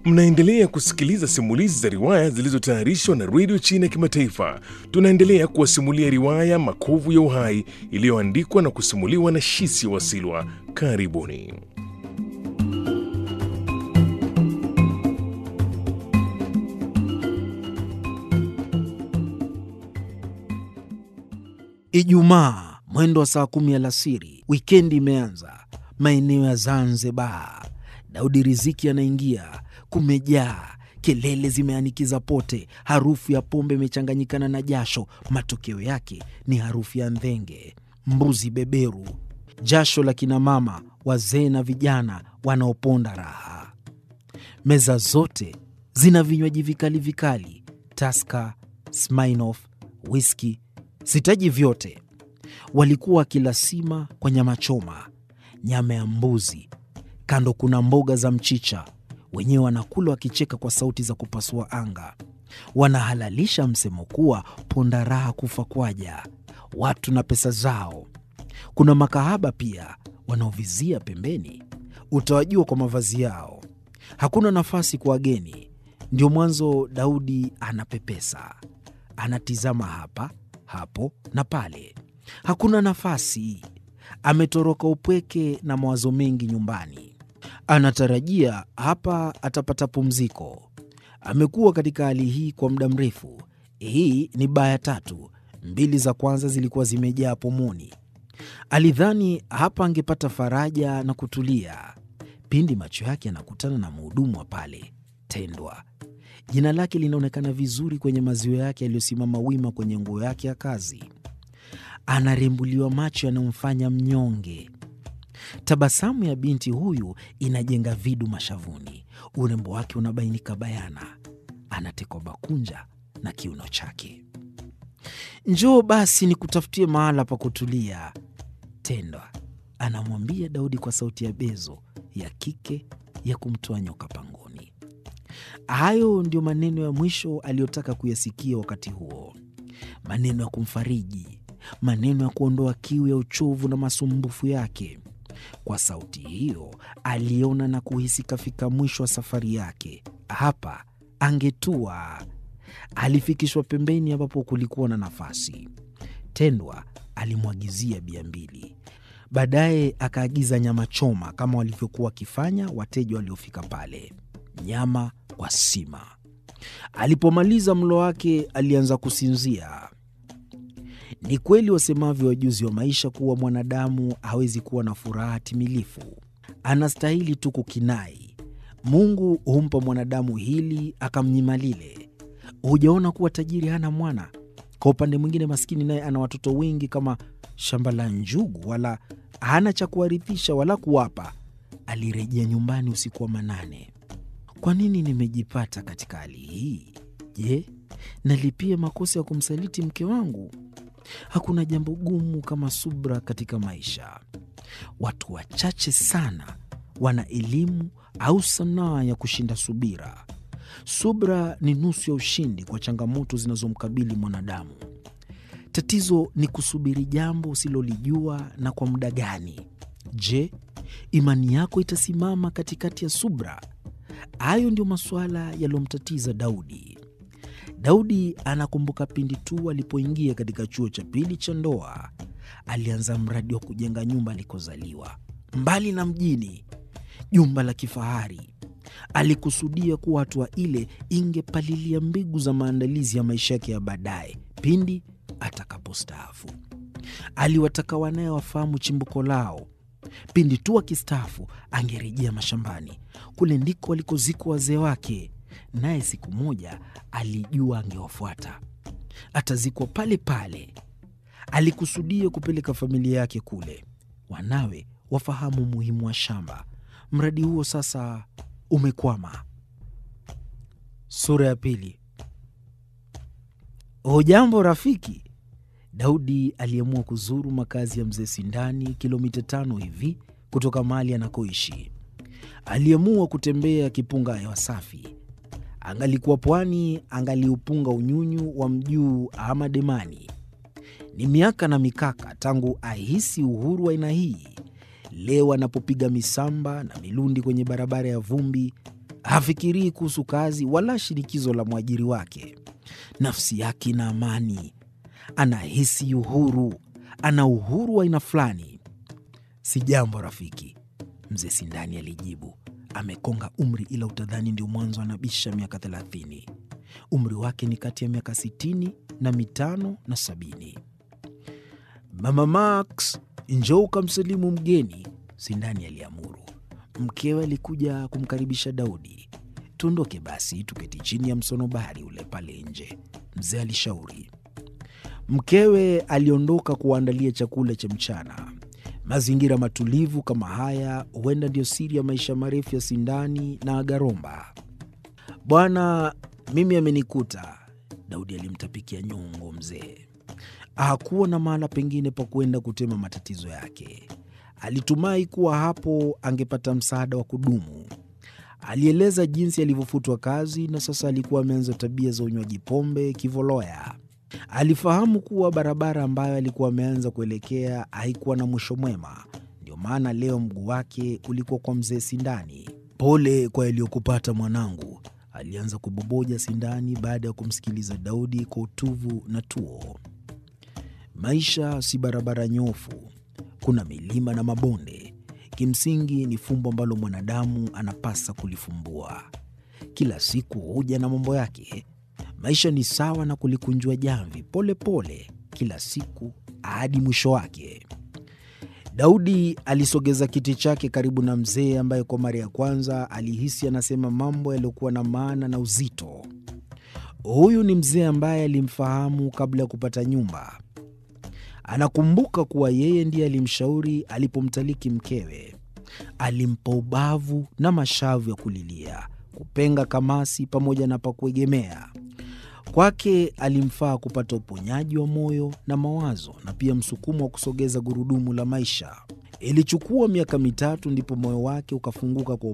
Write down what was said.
Mnaendelea kusikiliza simulizi za riwaya zilizotayarishwa na redio China ya Kimataifa. Tunaendelea kuwasimulia riwaya Makovu ya Uhai iliyoandikwa na kusimuliwa na Shisi Wasilwa. Karibuni. Ijumaa mwendo wa saa kumi alasiri, wikendi imeanza. Maeneo ya Zanzibar, Daudi Riziki anaingia. Kumejaa kelele, zimeanikiza pote. Harufu ya pombe imechanganyikana na jasho. Matokeo yake ni harufu ya ndhenge, mbuzi beberu, jasho la kinamama, wazee na vijana wanaoponda raha. Meza zote zina vinywaji vikali vikali, Taska, Smirnoff, whisky sitaji vyote. Walikuwa wakila sima kwa nyama choma, nyama ya mbuzi, kando kuna mboga za mchicha. Wenyewe wanakula wakicheka kwa sauti za kupasua anga. Wanahalalisha msemo kuwa ponda raha kufa kwaja, watu na pesa zao. Kuna makahaba pia wanaovizia pembeni, utawajua kwa mavazi yao. Hakuna nafasi kwa wageni, ndio mwanzo Daudi anapepesa, anatizama hapa hapo na pale, hakuna nafasi. Ametoroka upweke na mawazo mengi nyumbani. Anatarajia hapa atapata pumziko. Amekuwa katika hali hii kwa muda mrefu. Hii ni baya tatu, mbili za kwanza zilikuwa zimejaa pomoni. Alidhani hapa angepata faraja na kutulia, pindi macho yake yanakutana na mhudumu wa pale, Tendwa. Jina lake linaonekana vizuri kwenye maziwa yake yaliyosimama wima kwenye nguo yake ya kazi. Anarembuliwa macho yanayomfanya mnyonge. Tabasamu ya binti huyu inajenga vidu mashavuni, urembo wake unabainika bayana. Anatekwa bakunja na kiuno chake. Njoo basi nikutafutie mahala pa kutulia, Tendwa anamwambia Daudi kwa sauti ya bezo ya kike ya kumtoa nyoka pangoni. Hayo ndio maneno ya mwisho aliyotaka kuyasikia wakati huo, maneno ya kumfariji, maneno ya kuondoa kiu ya uchovu na masumbufu yake. Kwa sauti hiyo aliona na kuhisi kafika mwisho wa safari yake. Hapa angetua. Alifikishwa pembeni ambapo kulikuwa na nafasi. Tendwa alimwagizia bia mbili, baadaye akaagiza nyama choma kama walivyokuwa wakifanya wateja waliofika pale nyama kwa sima. Alipomaliza mlo wake, alianza kusinzia. Ni kweli wasemavyo wajuzi wa maisha kuwa mwanadamu hawezi kuwa na furaha timilifu, anastahili tu kukinai. Mungu humpa mwanadamu hili akamnyima lile. Hujaona kuwa tajiri hana mwana? Kwa upande mwingine, maskini naye ana watoto wengi kama shamba la njugu, wala hana cha kuwarithisha wala kuwapa. Alirejea nyumbani usiku wa manane. Kwa nini nimejipata katika hali hii? Je, nalipia makosa ya kumsaliti mke wangu? Hakuna jambo gumu kama subra katika maisha. Watu wachache sana wana elimu au sanaa ya kushinda subira. Subra ni nusu ya ushindi kwa changamoto zinazomkabili mwanadamu. Tatizo ni kusubiri jambo usilolijua na kwa muda gani. Je, imani yako itasimama katikati ya subra? Hayo ndio masuala yaliyomtatiza Daudi. Daudi anakumbuka pindi tu alipoingia katika chuo cha pili cha ndoa, alianza mradi wa kujenga nyumba alikozaliwa, mbali na mjini, jumba la kifahari. Alikusudia kuwa hatua ile ingepalilia mbegu za maandalizi ya maisha yake ya baadaye pindi atakapostaafu. Aliwataka wanaye wafahamu chimbuko lao. Pindi tu akistaafu angerejea mashambani. Kule ndiko walikozikwa wazee wake, naye siku moja alijua angewafuata, atazikwa pale pale. Alikusudia kupeleka familia yake kule, wanawe wafahamu umuhimu wa shamba. Mradi huo sasa umekwama. Sura ya pili. Hujambo rafiki. Daudi aliamua kuzuru makazi ya mzee Sindani, kilomita tano hivi kutoka mahali anakoishi. Aliamua kutembea akipunga hewa safi. Angalikuwa pwani, angaliupunga unyunyu wa mjuu ama demani. Ni miaka na mikaka tangu ahisi uhuru wa aina hii. Leo anapopiga misamba na milundi kwenye barabara ya vumbi, Hafikirii kuhusu kazi wala shinikizo la mwajiri wake. Nafsi yake ina amani, anahisi uhuru, ana uhuru wa aina fulani. Si jambo rafiki, mzee Sindani alijibu. Amekonga umri, ila utadhani ndio mwanzo anabisha miaka thelathini. Umri wake ni kati ya miaka sitini na mitano na sabini. Mama Max, njoo ukamsalimu mgeni, Sindani aliamuru. Mkewe alikuja kumkaribisha Daudi. Tuondoke basi, tuketi chini ya msonobari ule pale nje, mzee alishauri. Mkewe aliondoka kuwaandalia chakula cha mchana. Mazingira matulivu kama haya huenda ndio siri ya maisha marefu ya Sindani na Agaromba. Bwana, mimi amenikuta, Daudi alimtapikia nyongo mzee. Hakuwa na mahala pengine pa kuenda kutema matatizo yake. Alitumai kuwa hapo angepata msaada wa kudumu. Alieleza jinsi alivyofutwa kazi na sasa alikuwa ameanza tabia za unywaji pombe kivoloya. Alifahamu kuwa barabara ambayo alikuwa ameanza kuelekea haikuwa na mwisho mwema, ndio maana leo mguu wake ulikuwa kwa mzee Sindani. Pole kwa yaliyokupata mwanangu, alianza kuboboja Sindani baada ya kumsikiliza Daudi kwa utuvu na tuo. Maisha si barabara nyofu, kuna milima na mabonde. Kimsingi ni fumbo ambalo mwanadamu anapasa kulifumbua. Kila siku huja na mambo yake. Maisha ni sawa na kulikunjua jamvi pole pole, kila siku hadi mwisho wake. Daudi alisogeza kiti chake karibu na mzee ambaye kwa mara ya kwanza alihisi anasema mambo yaliyokuwa na maana na uzito. Huyu ni mzee ambaye alimfahamu kabla ya kupata nyumba. Anakumbuka kuwa yeye ndiye alimshauri alipomtaliki mkewe. Alimpa ubavu na mashavu ya kulilia, kupenga kamasi pamoja na pa kuegemea. Kwake alimfaa kupata uponyaji wa moyo na mawazo na pia msukumo wa kusogeza gurudumu la maisha. Ilichukua miaka mitatu ndipo moyo wake ukafunguka kwa